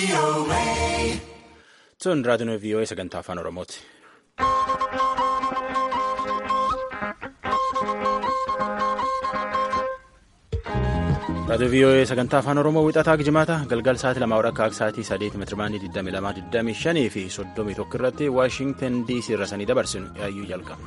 Tun raadiyoon VOA sagantaa afaan Oromooti. Raadiyoo VOA sagantaa afaan Oromoo wixataa jimaata galgal sa'aatii lama akka sa'aatii sadeeti meetirabaandii 22 fi 31 irratti Waashintan DC irra sanii dabarsinu yaayyuu jalqaba.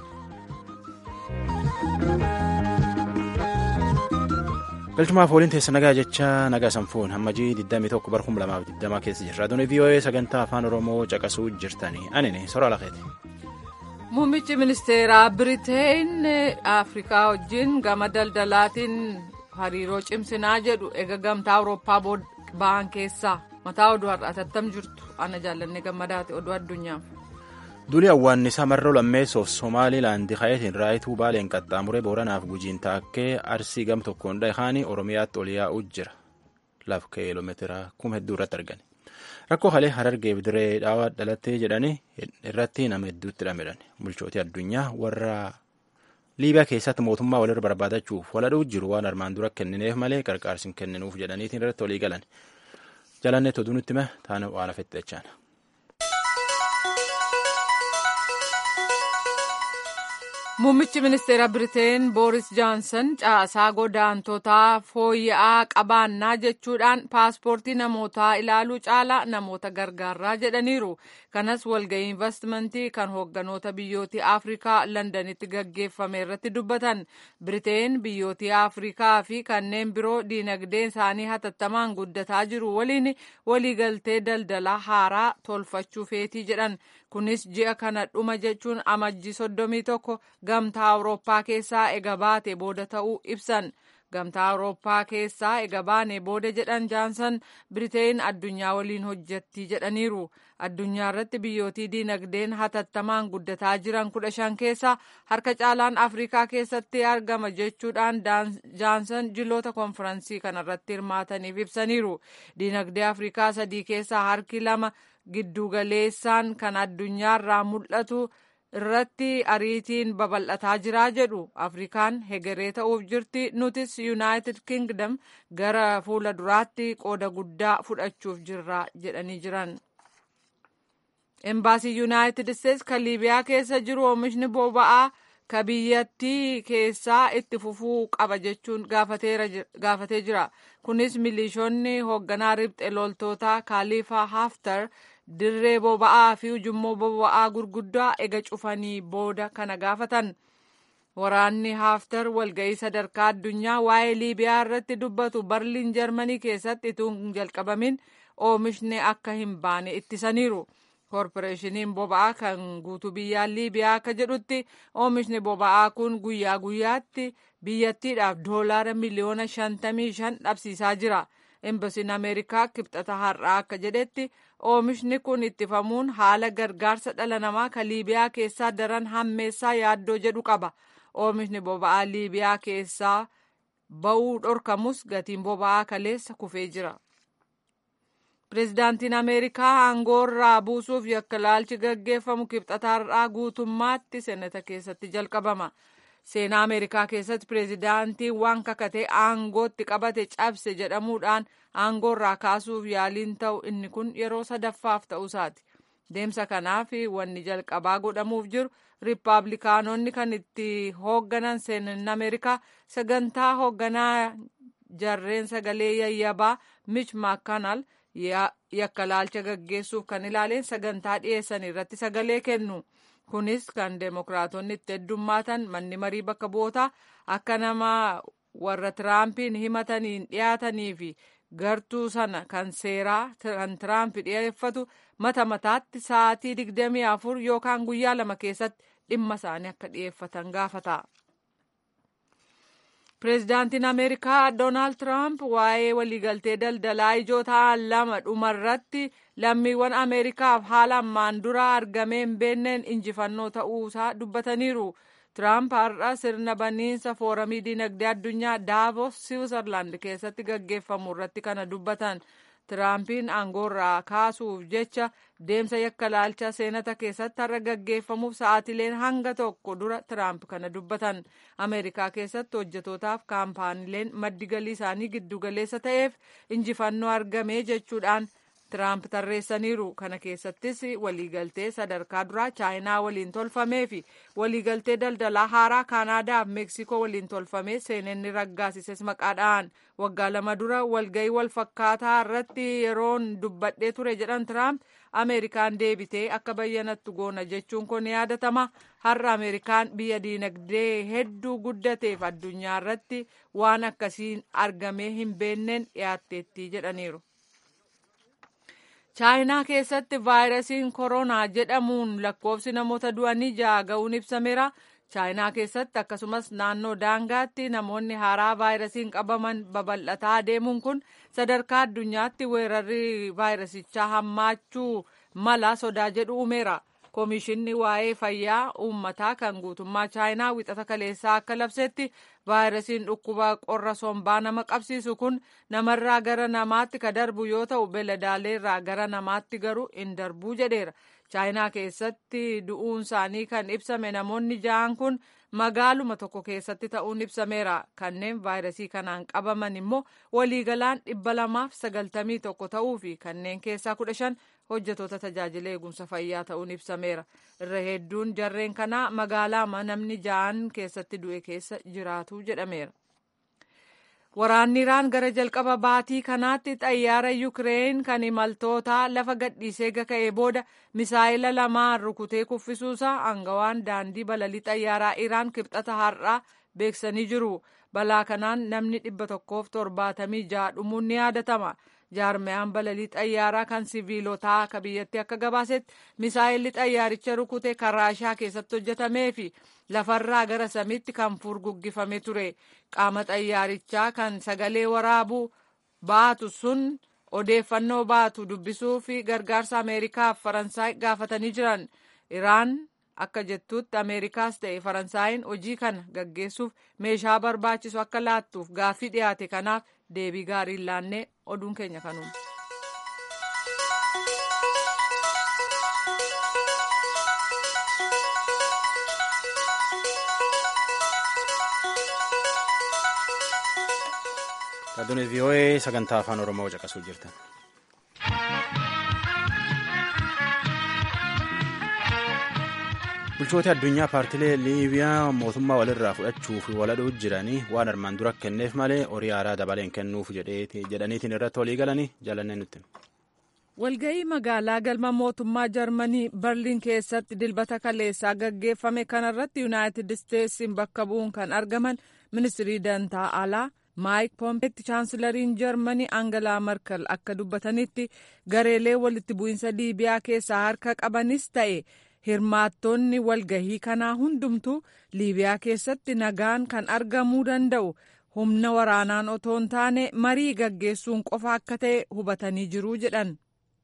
galchumaaf waliin teessa nagaa jecha nagaa sanfuun hammajii 21 bar 2020 keessa jira raadiyoo VOA sagantaa afaan oromoo caqasuu jirtanii anini sora lafeeti. muummichi ministeeraa biriteen afrikaa wajjin gama daldalaatiin hariiroo cimsinaa jedhu eega gamtaa awurooppaa ba'an keessaa mataa oduu har'atattam jirtu ana jaallanne gammadaati oduu addunyaaf. Duli awwaannisaa marroo lammeessoof Somaaliilaandi ka'eetiin raayituu baaleen qaxxaamuree booranaaf gujiin taakkee arsii gam tokkoon dhahaanii Oromiyaatti ol yaa'uu jira. Laf kiiloomeetira kuma hedduu irratti argani. Rakkoo kalee harargeef diree dhaawaa dhalattee jedhanii irratti nama hedduutti dhamedhan. Bulchootii addunyaa warra Liibiyaa keessatti mootummaa walirra barbaadachuuf waladhuu jiru waan armaan dura kennineef malee qarqaarsi hin kenninuuf jedhaniitiin irratti walii galan. Jalanneetti oduu nutti hime taana waan hafetti jechaana. Muummichi ministeera Biriteen Booris Johnson caasaa godaantotaa fooyya'aa qabaannaa jechuudhaan paaspoortii namootaa ilaaluu caalaa namoota gargaaraa jedhaniiru. Kanas walga'ii investimentii kan hoogganoota biyyootii Afrikaa Londanitti gaggeeffame irratti dubbatan. Biriteen biyyootii Afrikaa fi kanneen biroo diinagdeen isaanii hatattamaan guddataa jiru waliin waliigaltee daldalaa haaraa tolfachuu feetii jedhan. Kunis ji'a kana dhuma jechuun amajjii soddomii tokko gamtaa awurooppaa keessaa ega baate booda ta'uu ibsan gamtaa awurooppaa keessaa ega baane booda jedhan jaansan biriteen addunyaa waliin hojjetti jedhaniiru addunyaa irratti biyyootii diinagdeen hatattamaan guddataa jiran kudha shan keessaa harka caalaan afrikaa keessatti argama jechuudhaan jaansan jiloota konfiraansii kanarratti hirmaataniif ibsaniiru diinagdee afrikaa sadii keessaa harki lama giddugaleessaan kan addunyaarraa mul'atu irratti ariitiin babal'ataa jiraa jedhu afrikaan hegeree ta'uuf jirti nutis yuunaayitid kingdom gara fuula duraatti qooda guddaa fudhachuuf jirra jedhanii jiran. embaasii yuunaayitid isteetsi kan liibiyaa keessa jiru oomishni boba'aa ka biyyattii keessaa itti fufuu qaba jechuun gaafatee jira kunis milishoonni hoogganaa ribxe loltootaa kaaliifaa haftar dirree boba'aa fi ujummoo boba'aa gurguddaa ega cufanii booda kana gaafatan waraanni haftar walga'ii sadarkaa addunyaa waa'ee liibiyaa irratti dubbatu barliin jarmanii keessatti utuu hin jalqabamin oomishni akka hin baane ittisaniiru. koorporeeshiniin boba'aa kan guutuu biyyaa liibiyaa akka jedhutti oomishni boba'aa kun guyyaa guyyaatti biyyattiidhaaf doolaara miliyoona shantamii shan dhabsiisaa jira embasiin ameerikaa kibxata har'aa akka jedhetti oomishni kun ittifamuun haala gargaarsa dhala namaa kan liibiyaa keessaa daran hammeessaa yaaddoo jedhu qaba oomishni boba'aa liibiyaa keessaa ba'uu dhorkamus gatiin boba'aa kaleessa kufee jira. Pireezidaantiin Ameerikaa aangoorraa buusuuf yakka laalchi gaggeeffamu kibxata har'aa guutummaatti seenata keessatti jalqabama. Seenaa Ameerikaa keessatti pireezidaantii waan kakatee aangootti qabate cabse jedhamuudhaan aangoorraa kaasuuf yaaliin ta'u inni kun yeroo sadaffaaf ta'uusaati. Deemsa kanaaf wanni jalqabaa godhamuuf jiru riippaabilikaanonni kan itti hoogganan seenan Ameerikaa sagantaa hoogganaa jarreen sagalee yayyabaa Mitch McConnell yakka laalcha gaggeessuuf kan ilaaleen sagantaa dhiyeessan irratti sagalee kennu kunis kan deemokiraatonni itti heddummaatan manni marii bakka bu'ootaa akka nama warra tiraampiin himataniin dhiyaatanii fi gartuu sana kan seeraa kan tiraamp dhiyeeffatu mata mataatti sa'aatii digdamii afur yookaan guyyaa lama keessatti dhimma isaanii akka dhiyeeffatan gaafata. Pireezidaantiin Ameerikaa Doonaald Tiraamp waa'ee waliigaltee daldalaa ijoo ta'an lama dhumarratti lammiiwwan Ameerikaaf haala ammaan dura argamee hin beenneen injifannoo ta'uusaa dubbataniiru. Tiraamp har'a sirna baniinsa fooramii dinagdee addunyaa Daavos Siwiizerlaand keessatti gaggeeffamu irratti kana dubbatan. Tiraampiin aangoorraa kaasuuf jecha deemsa yakka laalcha seenata keessatti har'a gaggeeffamuuf sa'aatileen hanga tokko dura Tiraamp kana dubbatan. Ameerikaa keessatti hojjetootaaf kaampaaniileen maddi galii isaanii giddugaleessa ta'eef injifannoo argame jechuudhaan tiraamp tarreessaniiru kana keessattis waliigaltee sadarkaa duraa chaayinaa waliin tolfamee fi waliigaltee daldalaa haaraa kaanaadaa fi meeksikoo waliin tolfamee seenenni raggaasises maqaadhaan waggaa lama dura walgayii walfakkaataa irratti yeroon dubbadhee ture jedhan tiraamp ameerikaan deebitee akka bayyanattu goona jechuun kun yaadatama har'a ameerikaan biyya diinagdee hedduu guddateef addunyaa irratti waan akkasiin argamee hin beenneen dhiyaatteetti jedhaniiru. chaayinaa keessatti vaayirasiin koronaa jedhamuun lakkoofsi namoota du'anii ja'a ga'uun ibsameera. chaayinaa keessatti akkasumas naannoo daangaatti namoonni haaraa vaayirasiin qabaman babal'ataa deemuun kun sadarkaa addunyaatti weerarri vaayirasichaa hammaachuu mala sodaa jedhu uumeera. Koomishinni waa'ee fayyaa uummataa kan guutummaa chaayinaa wixata kaleessaa akka labsetti vaayirasiin dhukkuba qorra sombaa nama qabsiisu kun namarraa gara namaatti ka darbu yoo ta'u beeladaaleerraa gara namaatti garuu hin darbuu jedheera. chaayinaa keessatti du'uun isaanii kan ibsame namoonni ja'an kun magaaluma tokko keessatti ta'uun ibsameera kanneen vaayirasii kanaan qabaman immoo waliigalaan dhibba lamaaf sagaltamii tokko ta'uu fi kanneen keessaa kudha shan hojjetoota tajaajila eegumsa fayyaa ta'uun ibsameera irra hedduun jarreen kanaa magaalaa namni ja'an keessatti du'e keessa jiraatu jedhameera. Waraanni Iraan gara jalqaba baatii kanaatti xayyaara Yukireen kan imaltootaa lafa gadhiisee gaka'ee booda misaayila lamaan rukutee kuffisuusaa aangawaan daandii balalii xayyaaraa Iraan kibxata har'aa beeksanii jiru. Balaa kanaan namni dhibba tokkoof torbaatamii ja'a dhumuun ni yaadatama. jaarmiyaan balalii xayyaaraa kan siviilotaa akka biyyatti akka gabaasetti misaayilli xayyaaricha rukute kan raashaa keessatti hojjetamee fi lafarraa gara samiitti kan furguggifame ture qaama xayyaarichaa kan sagalee waraabuu baatu sun odeeffannoo baatu dubbisuu fi gargaarsa ameerikaaf faransaay gaafatanii jiran iraan akka jettuutti ameerikaas ta'e faransaayiin hojii kana gaggeessuuf meeshaa barbaachisu akka laattuuf gaaffii dhiyaate kanaaf deebii gaarii laannee oduun keenya kanuma. Raadiyoo VOA sagantaa afaan Oromoo caqasuu jirtan. bulchoota addunyaa paartilee liibiyaa mootummaa walirraa fudhachuuf waladhuu jiranii waan armaan dura kenneef malee horii haaraa dabaleen kennuuf jedhaniitiin irratti walii galanii jaalannee nutti. walga'ii magaalaa galma mootummaa jarmanii barliin keessatti dilbata kaleessaa gaggeeffame kanarratti yuunaayitid isteetsiin bakka bu'uun kan argaman ministirii dantaa alaa maayik poompeetti chaansilariin jarmanii aangalaa markal akka dubbatanitti gareelee walitti bu'iinsa liibiyaa keessaa harka qabanis ta'e. hirmaattonni walgahii kanaa hundumtuu liibiyaa keessatti nagaan kan argamuu danda'u humna waraanaan otoo hin taane marii gaggeessuun qofa akka ta'e hubatanii jiruu jedhan.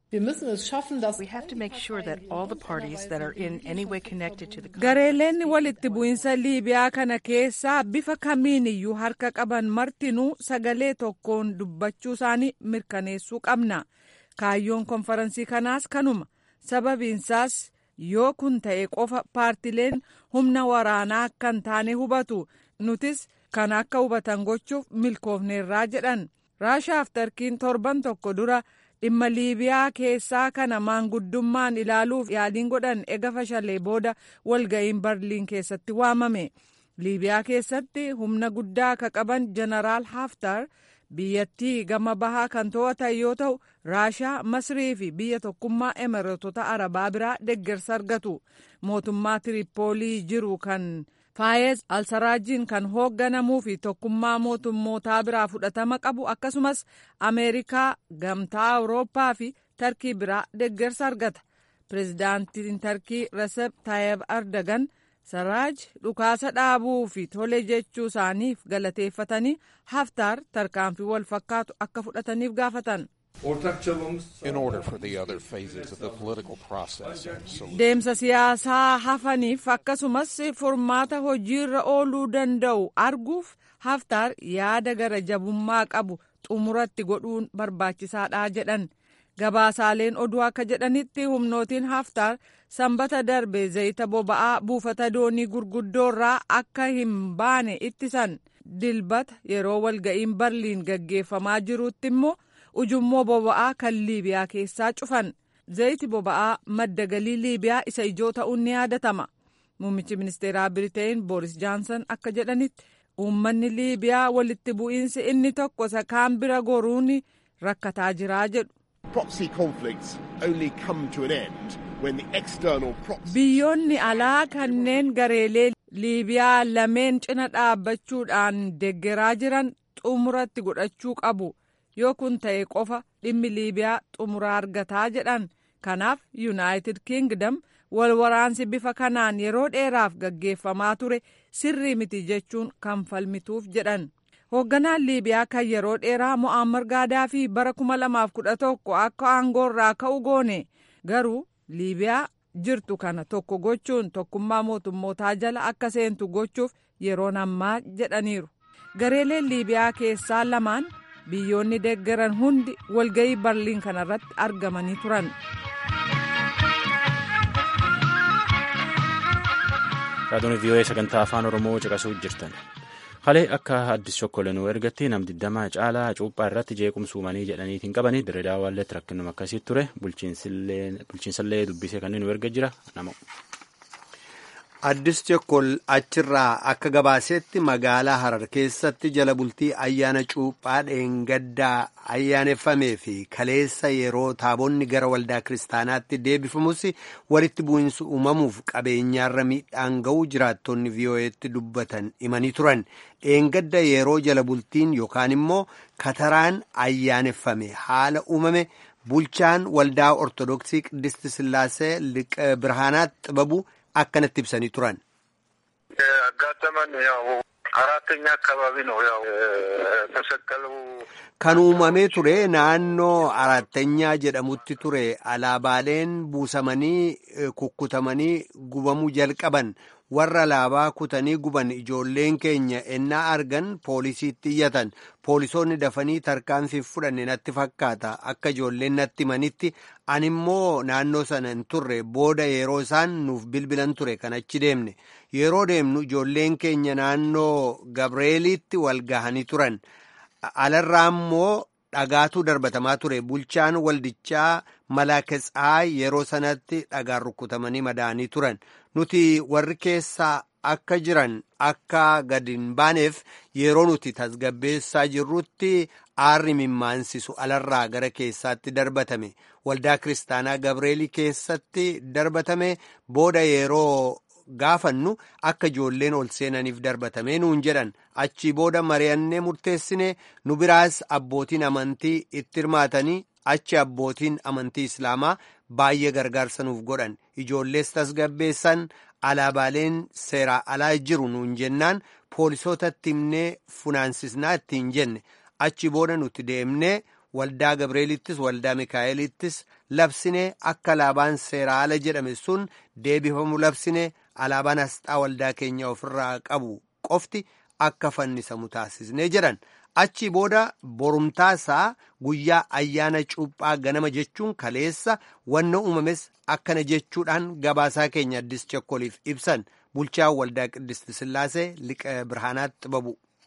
gareeleen walitti bu'iinsa liibiyaa kana keessaa bifa kamiin iyyuu harka qaban martinuu sagalee tokkoon dubbachuu isaanii mirkaneessuu qabna kaayyoon konferansii kanaas kanuma sababiinsaas. yoo kun ta'e qofa paartileen humna waraanaa akka hin taane hubatu nutis kan akka hubatan gochuuf milkoofneerraa jedhan raashaaf tarkiin torban tokko dura dhimma liibiyaa keessaa kana maanguddummaan ilaaluuf yaaliin godhan ega fashalee booda walga'iin barliin keessatti waamame liibiyaa keessatti humna guddaa ka qaban jeneraal haftar biyyattii gama bahaa kan to'atan yoo ta'u raashaa masrii fi biyya tokkummaa emireetota arabaa biraa deeggarsa argatu mootummaa tiripoolii jiru kan faayez alsaraajiin kan hoogganamuu fi tokkummaa mootummootaa biraa fudhatama qabu akkasumas ameerikaa gamtaa awurooppaa fi tarkii biraa deeggarsa argata pirezidaantiin tarkii resep taayib ardagan saraaj dhukaasa dhaabuu fi tole jechuu isaaniif galateeffatanii haftaar tarkaanfii wal fakkaatu akka fudhataniif gaafatan. deemsa siyaasaa hafaniif akkasumas furmaata hojiirra ooluu danda'u arguuf haftaar yaada gara jabummaa qabu xumuratti godhuun barbaachisaadha jedhan. gabaasaaleen oduu akka jedhanitti humnootiin haftaar sanbata darbe zayita boba'aa buufata doonii gurguddoorraa akka hin baane ittisan dilbata yeroo walga'iin barliin gaggeeffamaa jirutti immoo ujummoo boba'aa kan liibiyaa keessaa cufan zayiti boba'aa madda galii liibiyaa isa ijoo ta'uun ni yaadatama muummichi ministeeraa biriteen booris jaansan akka jedhanitti uummanni liibiyaa walitti bu'iinsi inni tokko isa kaan bira goruun rakkataa jiraa jedhu. biyyoonni alaa kanneen gareelee liibiyaa lameen cina dhaabbachuudhaan deggeraa jiran xumuratti godhachuu qabu yoo kun ta'e qofa dhimmi liibiyaa xumuraa argataa jedhan kanaaf yuunaayitid kiingdam wal waraansi bifa kanaan yeroo dheeraaf gaggeeffamaa ture sirrii miti jechuun kan falmituuf jedhan hoogganaan liibiyaa kan yeroo dheeraa mo'ammar gaadaafii bara 2011 akka aangoorraa ka'u goone garuu liibiyaa jirtu kana tokko gochuun tokkummaa mootummootaa jala akka seentu gochuuf yeroon ammaa jedhaniiru gareeleen liibiyaa keessaa lamaan biyyoonni deeggaran hundi walga'ii barliin kanarratti argamanii turan. raadiyoon vii'oo'ee sagantaa afaan oromoo caqasuu jirtan halee akka addis chokkolenuu ergatti nam digdamaa caalaa cuuphaa irratti jeequmsuumanii jedhaniitiin qabanii dirreedaa waalleetti rakkinuma akkasii ture bulchiinsallee dubbisee kanneen nu erga jira nama. Addis Chokkol achirraa akka gabaasetti magaalaa Harar keessatti jala bultii ayyaana cuuphaa dheengaddaa ayyaaneffamee fi kaleessa yeroo taabonni gara waldaa kiristaanaatti deebifamus walitti bu'insi uumamuuf qabeenyaarra miidhaan ga'uu jiraattonni vii'oo'eetti dubbatan himanii turan. Dheengadda yeroo jala bultiin yookaan immoo kataraan ayyaaneffame haala uumame bulchaan waldaa ortodoksii Qidist Sillaasee liqa birhaanaat xibabu. akkanatti ibsanii turan. ያጋጠመን ያው አራተኛ አካባቢ ነው ያው ተሰቀሉ kan uumamee ture naannoo arattanyaa jedhamutti ture alaabaaleen buusamanii kukkutamanii gubamuu jalqaban warra alaabaa kutanii guban ijoolleen keenya ennaa argan poolisiitti iyyatan poolisoonni dafanii tarkaanfii fudhanne natti fakkaata akka ijoolleen natti himanitti animmoo naannoo sana hin turre booda yeroo isaan nuuf bilbilan ture kan achi deemne yeroo deemnu ijoolleen keenya naannoo gabreeliitti wal gahanii turan. alarraa immoo dhagaatu darbatamaa ture bulchaan waldichaa malaaketsaa yeroo sanatti dhagaan rukutamanii madaanii turan nuti warri keessaa akka jiran akka gadi hin baaneef yeroo nuti tasgabbeessaa jirrutti aarri mimmaansisu alarraa gara keessaatti darbatame waldaa kiristaanaa gabreelii keessatti darbatame booda yeroo gaafannu akka ijoolleen ol seenaniif darbatamee nuun jedhan achii booda mari'annee murteessine nu biraas abbootiin amantii itti hirmaatanii achi abbootiin amantii islaamaa baay'ee gargaarsa nuuf godhan ijoollees tasgabbeessan alaabaaleen seeraa alaa jiru nuun jennaan poolisootatti himnee funaansisnaa ittiin jenne achi booda nuti deemnee waldaa gabreelittis waldaa mikaa'elittis labsine akka alaabaan seeraa ala jedhame sun deebifamu labsine alaabaan asxaa waldaa keenya ofirraa qabu qofti akka fannisamu taasisne jedhan achi booda borumtaasaa guyyaa ayyaana cuuphaa ganama jechuun kaleessa wanna uumames akkana jechuudhaan gabaasaa keenya addis chokkoliif ibsan bulchaa waldaa ቅድስት ስላሴ ሊቀ ብርሃናት ጥበቡ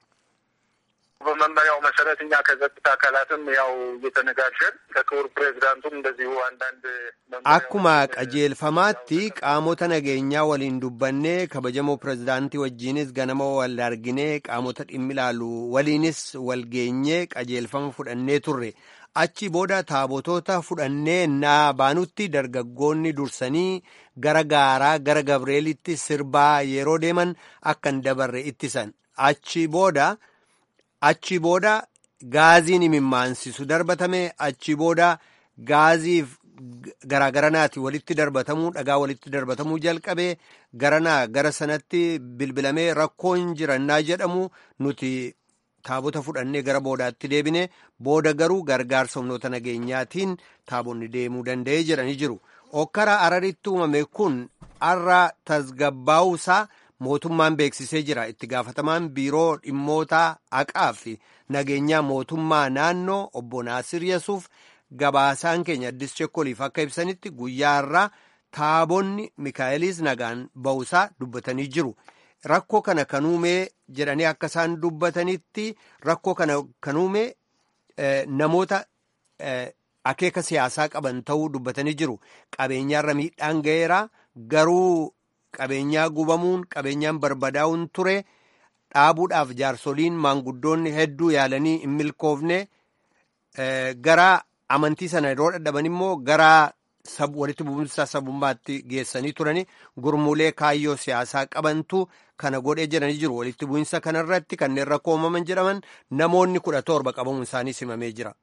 በመመሪያው መሰረት እኛ ከጸጥታ አካላትም ያው እየተነጋገርን ከክቡር ፕሬዚዳንቱም እንደዚሁ አንዳንድ akkuma qajeelfamaatti qaamota nageenyaa waliin dubbannee kabajamoo pirezidaantii wajjiinis ganama wal arginee qaamota dhimmi ilaalu waliinis wal geenyee qajeelfama fudhannee turre achi booda taabotoota fudhannee naa baanutti dargaggoonni dursanii gara gaaraa gara gabreelitti sirbaa yeroo deeman akka hin dabarre ittisan achi booda. achi booda gaaziin imimmaansisu darbatame achi booda gaaziif garaagaranaati walitti darbatamuu dhagaa walitti darbatamuu jalqabee garanaa gara sanatti bilbilamee rakkoon jirannaa jedhamu nuti taabota fudhannee gara boodaatti deebine booda garuu gargaarsa humnoota nageenyaatiin taabonni deemuu danda'ee jedhanii jiru okkara araritti uumame kun har'a tasgabbaa'uusaa mootummaan beeksisee jira itti gaafatamaan biiroo dhimmoota haqaa fi nageenyaa mootummaa naannoo obbo Naasir Yasuuf gabaasaan keenya addis chekkoliif akka ibsanitti guyyaa irraa taabonni mikaa'elis nagaan ba'uusaa dubbatanii jiru. Rakkoo kana kan uumee jedhanii akka isaan dubbatanitti rakkoo kana kan uume namoota akeeka siyaasaa qaban ta'uu dubbatanii jiru. Qabeenyaarra miidhaan ga'eera garuu qabeenyaa gubamuun qabeenyaan barbadaa'uun ture dhaabuudhaaf jaarsoliin maanguddoonni hedduu yaalanii hin milkoofne gara amantii sana yeroo dadhaban immoo gara walitti bu'umsa sabummaatti geessanii turani gurmuulee kaayyoo siyaasaa qabantu kana godhee jedhanii jiru walitti bu'insa kanarratti kanneen rakkoo uumaman jedhaman namoonni kudha torba qabamuun isaanii simamee jira.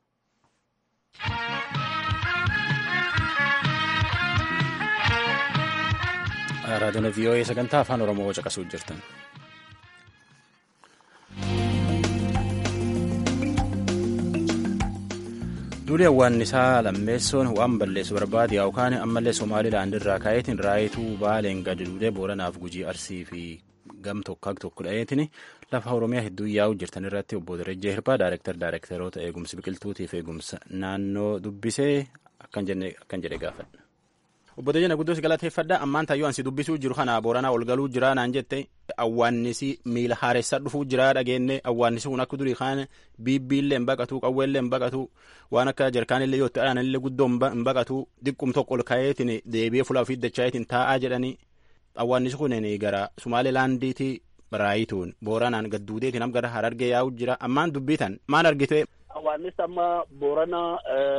raadiyoon vii'oo'ee sagantaa afaan oromoo caqasuu jirtan. duuli hawwaannisaa lammeessoon waan balleessu barbaade yookaan ammallee somaalilaand irraa ka'eetiin raayituu baaleen gadi duudee booranaaf gujii arsii fi gam tokko tokko dha'eetiin lafa oromiyaa hedduu yaa'u jirtan irratti obbo Darajjee Hirpaa daayirektar daayirektaroota eegumsa biqiltuutiif eegumsa naannoo dubbisee akkan jedhe gaafadha. Obbo Dajjana guddoo si galateeffadha ammaan tayyoo ansi dubbisuu jiru kana booranaa ol galuu jira naan jette awwaannisi miila haaressaa dhufuu jira dhageenne awwaannisi kun akka durii kaan biibbiillee hin baqatu qawweellee hin baqatu waan akka jarkaanillee yoo ta'an illee guddoo hin baqatu diqqum tokko ol ka'eetiin deebi'ee fuula ofii dachaayeetiin taa'aa jedhanii awwaannisi kun gara Sumaalilaandiitii raayituun booranaan gadduudeetiin am gara harargee yaa'u jira ammaan dubbitan maal argite. Awwaannis amma boorana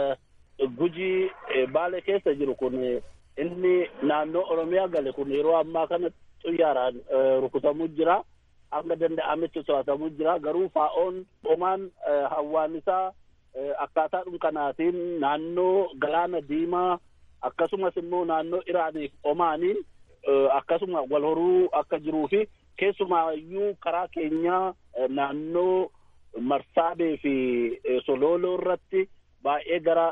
gujii baale keessa jiru kun. inni naannoo oromiyaa gale kun yeroo ammaa kana xuyyaaraan rukutamuu jira hanga danda'ametti to'atamuu jira garuu faa'oon omaan hawwaannisaa akkaataa kanaatiin naannoo galaana diimaa akkasumas immoo naannoo iraaniif omaaniin akkasuma wal horuu akka jiruu fi keessumaayyuu karaa keenyaa naannoo marsaabee fi sololoo irratti baay'ee gara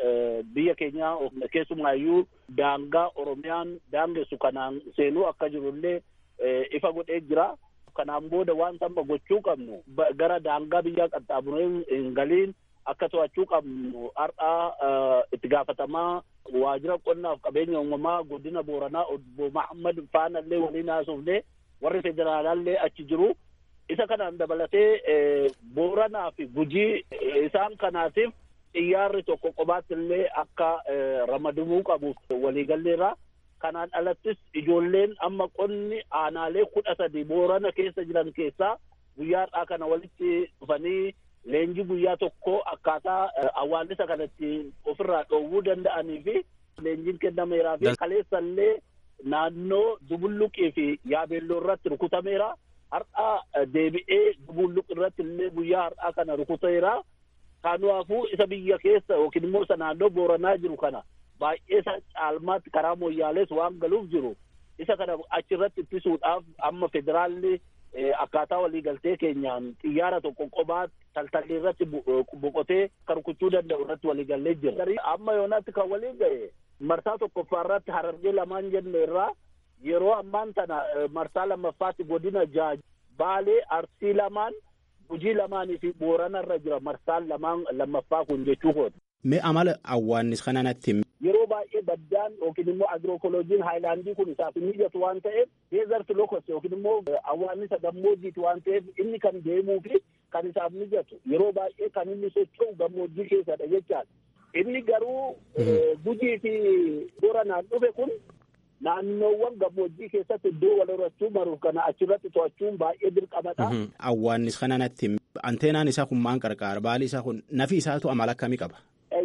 biyya keenya keessumaayyuu daangaa oromiyaan daangessu kanaan seenuu akka jirullee ifa godhee jira. Kanaan booda waan amma gochuu qabnu gara daangaa biyyaa qaxxaamuree hin galiin akka to'achuu qabnu har'aa itti gaafatamaa waajjira qonnaaf qabeenya uumamaa godina booranaa obbo Mahammad Faanallee waliin haasofne warri federaalaallee achi jiru. Isa kanaan dabalatee booranaa fi gujii isaan kanaatiif xiyyaarri tokko qobaatti illee akka ramadamuu qabu waliigalleerra. Kanaan alattis ijoolleen amma qonni aanaalee kudha sadi boorana keessa jiran keessaa guyyaadhaa kana walitti dhufanii leenjii guyyaa tokko akkaataa awwaannisa kanatti ofirraa dhoowwuu danda'anii fi leenjiin kennameeraa fi kaleessallee naannoo dubulluqii fi yaabeelloo irratti rukutameera. Har'aa deebi'ee dubulluq irratti illee guyyaa har'aa kana rukuteera. Kanaafuu isa biyya keessa yookiin immoo isa naannoo booranaa jiru kana baay'ee isa caalmaatti karaa mooyyaalees waan galuuf jiru isa kana achirratti ittisuudhaaf amma federaalli akkaataa waliigaltee keenyaan xiyyaara tokko qophaa taltallee irratti boqotee kan rukuchuu danda'u irratti waliigallee jira. Amma yoonaatti kan walii ga'e marsaa tokkoffaa irratti harargee lamaan jenne irraa yeroo ammaan tana marsaa lammaffaatti godina jaaj baalee arsii lamaan gujii lamaanii fi boorana irra jira marsaan lamaan lammaffaa kun jechuu kooti. Mee amala awwaannis kananatti yeroo baay'ee baddaan yookiin immoo agirookooloojiin haayilaandii kun isaaf hin mijatu waan ta'eef deezert lokos yookiin immoo awwaannisa gammoojjiiti waan ta'eef inni kan deemuu fi kan isaaf mijatu yeroo baay'ee kan inni socho'u gammoojjii keessadha jechaadha. Inni garuu gujii fi booranaan dhufe kun naannoowwan gammoojjii keessatti iddoo wal horachuu maruuf kana achirratti to'achuun baay'ee dirqamadha. Awwaannis kananatti anteenaan isaa kun maan qarqaara baali isaa kun nafi isaatu amala akkamii qaba?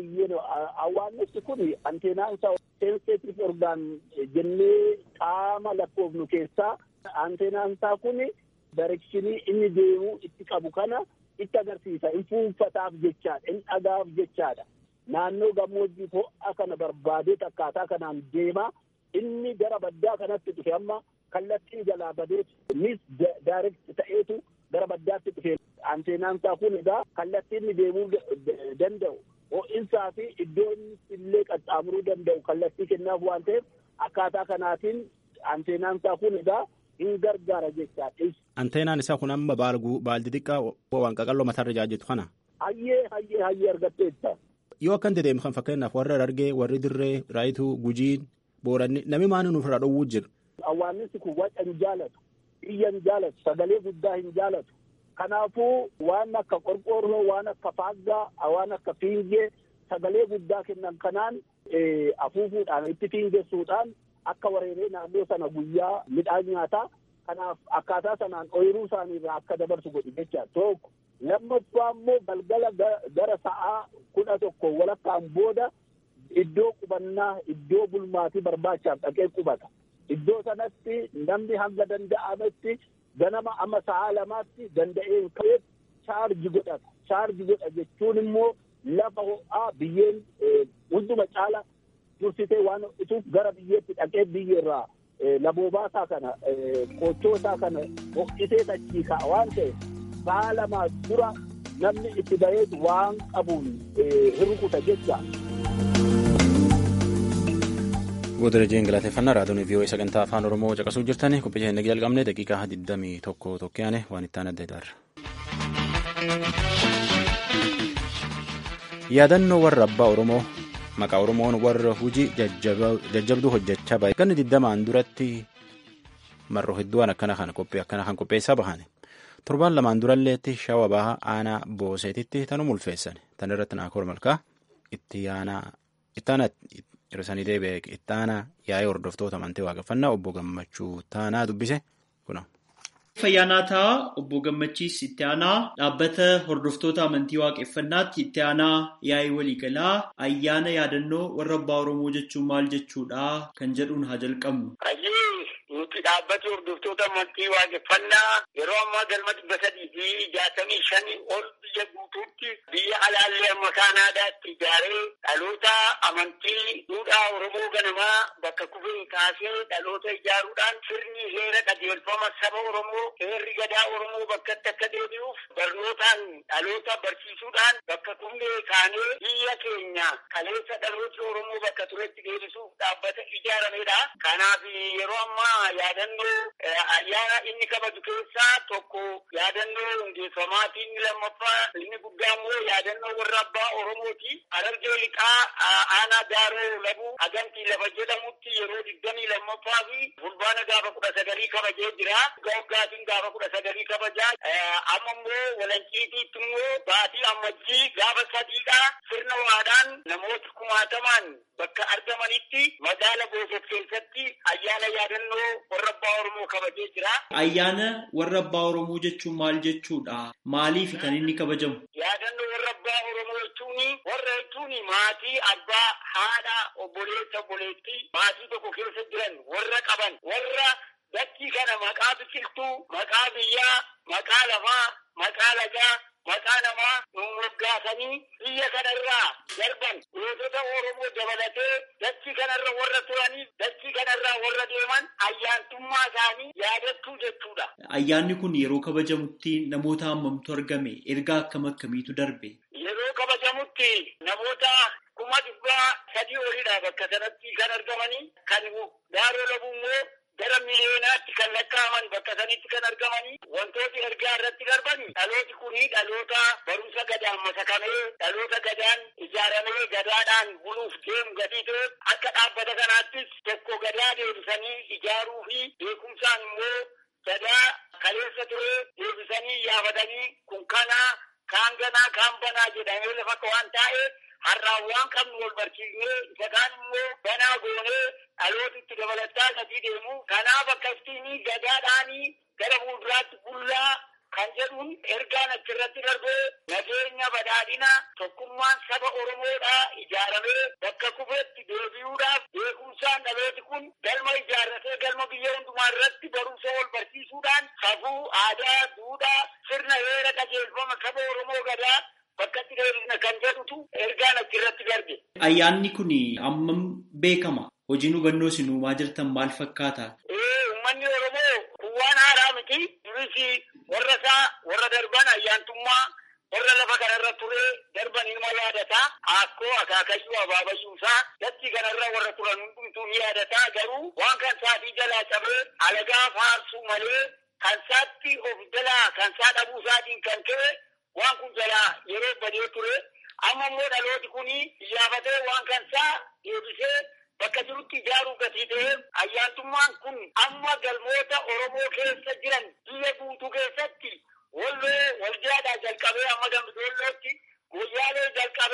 Awwaannisni kun anteenaan isaa sensitive orgaan jennee qaama lakkoofnu keessaa anteenaan isaa kun darekshinii inni deemuu itti qabu kana itti agarsiisa. In fuunfataaf jechaadha. In dhagaaf jechaadha. Naannoo gammoojjii ho'a kana barbaadee akkaataa kanaan deema. Inni gara baddaa kanatti dhufe amma kallattiin jalaa badee mis daayirekti ta'eetu gara baddaatti dhufe. Anteenaan isaa kun egaa kallattiin inni deemuu danda'u. ho'insaa fi iddoon illee qaxxaamuruu danda'u kallattii kennaaf waan ta'eef akkaataa kanaatiin anteenaan isaa kun egaa hin gargaara jechaadha. Anteenaan isaa kun amma baaldi xiqqaa waan qaqalloo mataarra jaajjetu kana. Hayyee hayyee hayyee argatteetta. Yoo akkan dedeemu kan fakkeenyaaf warra Harargee warri dirree raayituu gujiin booranni namni maani nuuf irraa dhowwuu jira. Awwaannisi kun waca hin jaalatu iyya hin jaalatu sagalee guddaa hin jaalatu. Kanaafuu waan akka qorqoorroo waan akka faaggaa waan akka fiingee sagalee guddaa kennan kanaan afuufuudhaan itti fiingessuudhaan akka wareeree naannoo sana guyyaa midhaan nyaataa kanaaf akkaataa sanaan ooyiruu isaaniirraa akka dabarsu godhi jecha tokko lammaffaa immoo galgala gara sa'aa kudha tokko walakkaan booda iddoo qubannaa iddoo bulmaatii barbaachaaf dhaqee qubata iddoo sanatti namni hanga danda'ametti ganama amma sa'aa lamaatti danda'een ka'ee chaarji godhata chaarji godha jechuun immoo lafa ho'aa biyyeen hunduma caala dursitee waan ho'ituuf gara biyyeetti dhaqee biyyeerraa laboobaasaa kana qochoosaa kana ho'isee tachii ka'a waan ta'e sa'a lamaa dura namni itti baheetu waan qabuun hirkuta jecha. Godarajeen galateeffannaa raadiyoon vii'oo sagantaa afaan oromoo caqasuu jirtani qophii keenya jalqabne daqiiqaa digdamii tokko tokkoyaane waan itti aanadde daarra. yaadannoo warra abbaa oromoo maqaa oromoon warra hojii jajjabduu hojjechaa bahe ganni digdamaan duratti marroo hedduun akkana kana qophii akkana kan qopheessaa bahane torbaan lamaan duralleetti shawa baha aanaa booseetitti tanu mulfeessan tan irratti naakoor malkaa itti aanaa ittaana hirrisanii deebi'e ittaana yaa'ee hordoftoota amantii waaqeffannaa obbo gammachuu taanaa dubbise kuna. Fayyaanaataa obbo Gammachiis itti aanaa dhaabbata hordoftoota amantii waaqeffannaatti itti aanaa yaa'ii waliigalaa ayyaana yaadannoo warra abbaa Oromoo jechuun maal jechuudha kan jedhuun haa jalqabnu. Nuti dhaabbata hordoftoota amantii waaqeffannaa yeroo ammaa galma dhibba sadii fi jaatamii shanii ol biyya guutuutti biyya alaallee amma kaanaadaatti ijaaree dhaloota amantii duudhaa Oromoo ganamaa bakka kufee kaasee dhaloota ijaaruudhaan sirni heera qajeelfama saba Oromoo heerri gadaa Oromoo bakkatti akka deebi'uuf barnootaan dhaloota barsiisuudhaan bakka kufee kaanee biyya keenya kaleessa dhaloota Oromoo bakka turetti deebisuuf dhaabbata ijaaramedha. Kanaaf yeroo ammaa yaadannoo ayyaana inni kabaju keessaa tokko yaadannoo hundeeffamaatii inni lammaffaa inni guddaa immoo yaadannoo warra abbaa Oromooti. Harargee liqaa aanaa daaroo labuu hagantii lafa jedhamutti yeroo digdamii lammaffaa fi fulbaana gaafa kudha sagalii kabajee jira. Gaggaatiin gaafa kudha sagalii kabajaa. Amma immoo walanciitiitti immoo baatii ammajjii gaafa sadiidha. Sirna waadaan namoota kumaatamaan bakka argamanitti magaala Booset keessatti ayyaana yaadannoo warra abbaa Oromoo kabajee jira. Ayyaana warra abbaa Oromoo jechuun maal jechuudha? Maaliif kan inni kabajamu? Yaadannoo warra abbaa Oromoo jechuun warra jechuun maatii abbaa haadha obboleessa obboleettii maatii tokko keessa jiran warra qaban warra dachii kana maqaa biqiltuu maqaa biyyaa maqaa lafaa maqaa lagaa maqaa namaa moggaasanii biyya kanarraa darban gootota Oromoo dabalatee dachii kanarra warra turanii dachii kanarraa warra deeman ayyaantummaa isaanii yaadachuu jechuudha. Ayyaanni kun yeroo kabajamutti namoota hammamtu argame ergaa akkam akkamiitu darbe? Yeroo kabajamutti namoota kuma dhibbaa sadii olidha bakka sanatti kan argamanii kan daaroo labuu immoo gara miliyoonaatti kan lakkaa'aman bakka sanitti kan argamanii wantooti ergaa irratti darban dhalooti kunii dhaloota barumsa gadaan masakamee dhaloota gadaan ijaaramee gadaadhaan buluuf deemu gatii ta'e akka dhaabbata kanaattis tokko gadaa deebisanii ijaaruu fi beekumsaan immoo gadaa kaleessa ture deebisanii yaafatanii kun kanaa kaan ganaa kaan banaa jedhamee lafa waan taa'e har'aan waan qabnu wal barsiisnee isa kaan immoo banaa goonee dhalootitti dabalataa gatii deemu kanaaf akkasitti gadaadhaanii gara fuulduraatti bullaa kan jedhuun ergaan achirratti darbee nageenya badhaadhina tokkummaan saba oromoodhaa ijaaramee bakka kufeetti deebi'uudhaaf beekumsaan dhalooti kun galma ijaarratee galma biyya hundumaa irratti barumsa wal barsiisuudhaan safuu aadaa duudhaa sirna heera qajeelfama saba oromoo gadaa bakkatti deebisna kan jedhutu ergaan achirratti darbe. Ayyaanni kun ammam beekama? Hojiin hubannoo isin uumaa jirtan maal fakkaata? Uummanni Oromoo kun waan haaraa miti. Duris warra isaa warra darban ayyaantummaa warra lafa kanarra ture darban ilma yaadataa akkoo akaakayyuu abaabayyuusaa dachii kanarra warra turan hundumtuu ni yaadataa garuu waan kan saatii jalaa cabee alagaa faarsuu malee kan saatti of jalaa kan saa dhabuu isaatiin kan ka'e waan kun jalaa yeroo badee ture amma immoo dhalooti kuni iyyafatee waan kan saa deebisee bakka jirutti ijaaruu gatii ta'e ayyaantummaan kun amma galmoota Oromoo keessa jiran biyya guutuu keessatti walloo waljaadhaa jalqabee amma dambidollootti guyyaalee jalqabee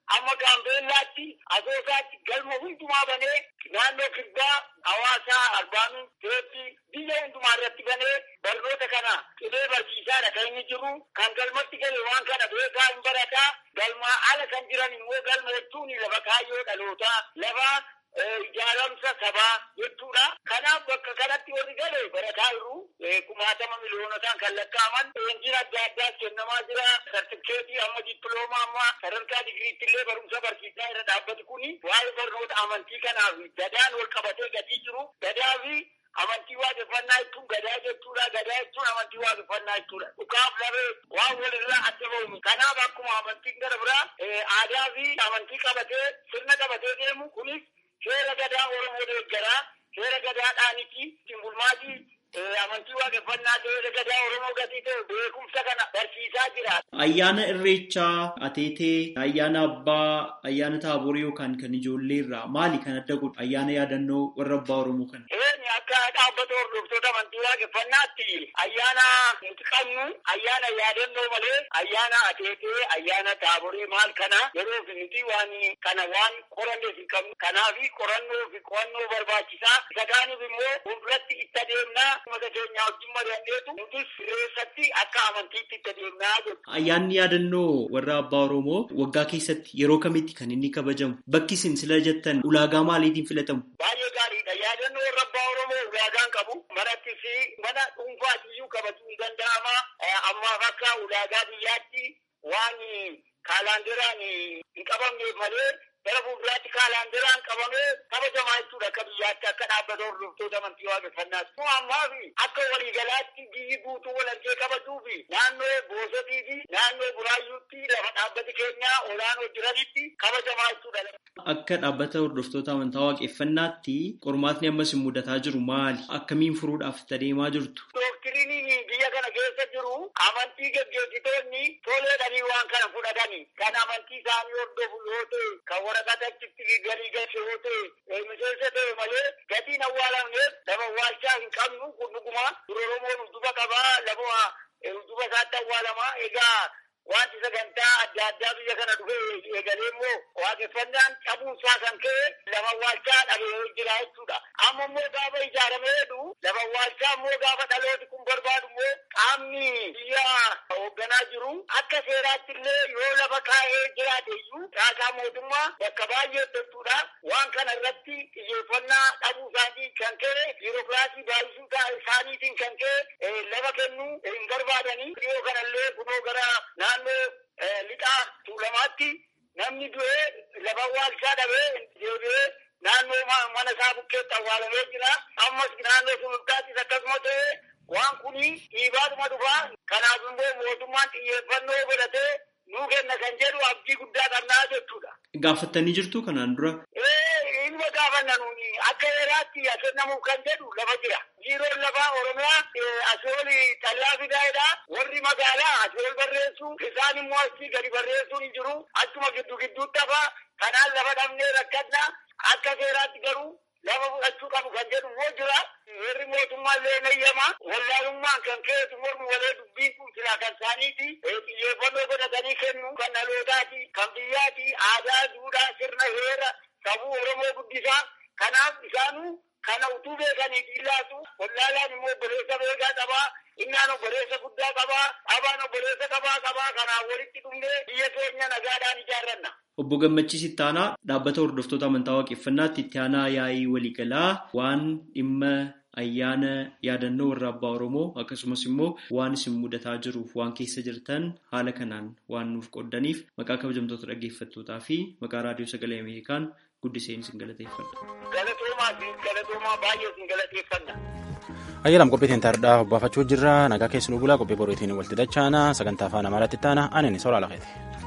amma gaambeellaatti asoosaatti galma hundumaa banee naannoo kibbaa hawaasaa arbaamin teetti biyya hundumaa irratti banee barnoota kana qibee barsiisaadha kan inni jiru kan galmatti gale waan kana beekaa hin barataa galmaa ala kan jiran immoo galma jechuun lafa kaayyoo dhalootaa lafa ijaaramsa sabaa jechuudha. Kanaaf bakka kanatti warri gale barataa jiru kumaatama miliyoonotaan kan lakkaa'aman leenjiin adda addaas kennamaa jira. Sartifikeetii amma dippiloomaa amma sadarkaa digiriitti illee barumsa barsiisaa irra dhaabbatu kuni waa'ee barnoota amantii kanaaf gadaan wal qabatee gatii jiru. Gadaa fi amantii waaqeffannaa jechuun gadaa jechuudha. Gadaa jechuun amantii waaqeffannaa jechuudha. Dhukaaf labee waan walirraa adda ba'uun. Kanaaf akkuma amantiin gara biraa aadaa fi amantii qabatee sirna qabatee deemu kunis seera gadaa Oromoo deeggaraa seera gadaadhaaniti ittiin bulmaatii amantii waaqeffannaa seera gadaa Oromoo gatii ta'e beekumsa kana barsiisaa jira. Ayyaana Irreechaa, Ateetee, ayyaana Abbaa, ayyaana Taaborii yookaan kan ijoollee irraa maali kan adda godhu? Ayyaana yaadannoo warra Abbaa Oromoo kana. Eeni akka dhaabbata hordoftoota amantii waaqeffannaatti ayyaana nuti qabnu ayyaana yaadannoo malee ayyaana Ateetee, ayyaana Taaborii maal kana yeroo fi nuti waan kana waan qoranneef hin qabnu. Kanaaf qorannoo fi qo'annoo barbaachisaa. Isa kaaniif immoo fuulduratti itti adeemnaa uummata keenya wajjin mari'anneetu nutis reessatti akka amantiitti itti adeemnaa jechuudha. Ayyaanni yaadannoo warra Abbaa Oromoo waggaa keessatti yeroo kamitti kan inni kabajamu? Bakki isin sila jettan ulaagaa maaliitiin filatamu? Baay'ee gaariidha. Yaadannoo warra Abbaa Oromoo ulaagaan qabu. Manatti fi mana dhuunfaatiyyuu kabajuu hin danda'ama. Ammaaf akka ulaagaa biyyaatti waan kaalaanderaan hin qabamneef malee gara fuulduraatti kaalaanderaan qabamee kabajamaa jechuudha akka biyyaatti akka dhaabbata hordoftoota amantii waaqeffannaati. Kun ammaa fi akka waliigalaatti biyyi guutuu walhargee kabajuu fi naannoo boosotii fi naannoo buraayyuutti lafa dhaabbati keenyaa olaanoo jiranitti kabajamaa jechuudha. Akka dhaabbata hordoftoota amantaa waaqeffannaatti qormaatni ammas hin mudataa jiru maali? Akkamiin furuudhaaf itti adeemaa jirtu? Doktiriiniin biyya kana keessa jiru amantii gaggeessitoonni toleedhanii waan kana fudhatanii kan amantii isaanii hordofu yoo ta'e kan waraqata achitti galii galche yoo ta'e miseensa ta'e malee gatiin awwaalamneef lafa awwaalchaa hin qabnu kun dhuguma dura Oromoon udduba qabaa lafa udduba isaatti awwaalamaa egaa wanti sagantaa adda addaa biyya kana dhufee eegalee immoo waaqeffannaan cabuusaa kan ka'e lafa awwaalchaa dhabee jira jechuudha. Amma immoo gaafa ijaaramee jedhu lafa awwaalchaa immoo gaafa dhalooti kun barbaadu immoo qaamni biyya hoogganaa jiru akka seeraatti illee yoo lafa kaa'ee jiraate iyyuu raasaa mootummaa bakka baay'ee jechuudha. Waan kana irratti xiyyeeffannaa dhabuu isaatiin kan ka'e biirokiraasii baay'isuu isaaniitiin kan ka'e lafa kennuu hin barbaadanii dhiyoo kanallee kunoo gara naannoo lixaa tuulamaatti namni du'ee lafa awwaalchaa dhabee deebi'ee naannoo mana isaa bukkeetti awwaalamee jira. Ammas naannoo sulultaattis akkasuma ta'e waan kuni dhiibaatuma dhufaa. Kanaaf immoo mootummaan xiyyeeffannoo godhatee nuu kenna kan jedhu abdii guddaa qabnaa jechuudha. Gaafattanii jirtu kanaan dura? Ee ilma gaafanna nuuni akka heeraatti kennamuuf kan jedhu lafa jira. Biiroon lafaa Oromiyaa asooli xallaa fidaayedha. Warri magaalaa asool barreessu isaan immoo asii gadi barreessuun hin jiru. Achuma giddu gidduutti hafa. Kanaan lafa dhabnee rakkadna. Akka seeraatti garuu lafa fudhachuu qabu kan jedhu immoo jira. Warri mootummaa illee nayyama. Wallaalummaan kan keessu mormu walee dubbiin kun silaa kan isaaniiti. Xiyyeeffannoo godhatanii kennu kan dhalootaati, kan biyyaati, aadaa, duudhaa, sirna, heera, sabuu Oromoo guddisaa. Kanaaf isaanuu kana utuu beekanii dhiillaatu wallaalaan immoo obboleessa beekaa qabaa. Innaan obboleessa guddaa qabaa. Abaan obboleessa qabaa qabaa. Kanaaf walitti dhumnee biyya keenya nagaadhaan ijaarranna. Obbo Gammachiis Ittaanaa dhaabbata hordoftoota amantaa waaqeffannaatti itti aanaa yaa'ii waliigalaa waan dhimma ayyaana yaadannoo warra abbaa Oromoo akkasumas immoo waan isin mudataa jiruuf waan keessa jirtan haala kanaan waan nuuf qoddaniif maqaa kabajamtoota dhaggeeffattootaa fi maqaa raadiyoo sagalee Ameerikaan guddiseen isin galateeffadha. Galatoomaa fi galatoomaa baay'ee isin galateeffanna. Ayyaalaam qophiitiin taardhaa hobbaafachuu jirra nagaa keessanuu bulaa qophii boriitiin walitti dachaana sagantaa afaan amaaraatti taana anin soraa lafeeti.